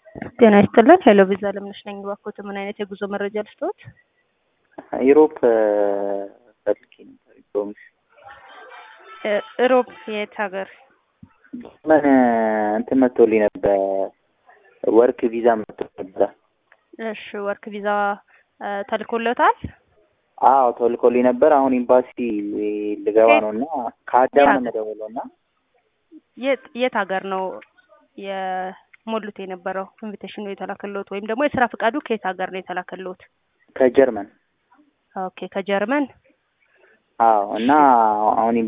ጤና ይስጥልን። ሄሎ ቪዛ ለምነሽ ነኝ። እባክዎት ምን አይነት የጉዞ መረጃ ልስጥዎት? ዩሮፕ ፈልጌ ነበር። ፕሮሚስ እሮብ የት ሀገር? ምን እንትን መጥቶልኝ ነበር፣ ወርክ ቪዛ መጥቶ ነበረ። እሺ ወርክ ቪዛ ተልኮለታል? አዎ ተልኮልኝ ነበር። አሁን ኤምባሲ ልገባ ነው እና ከአዳም ነው የምደውለው እና የት የት ሀገር ነው የሞሉት የነበረው ኢንቪቴሽኑ የተላከልዎት ወይም ደግሞ የስራ ፈቃዱ ከየት ሀገር ነው የተላከልዎት? ከጀርመን ኦኬ ከጀርመን አዎ እና አሁን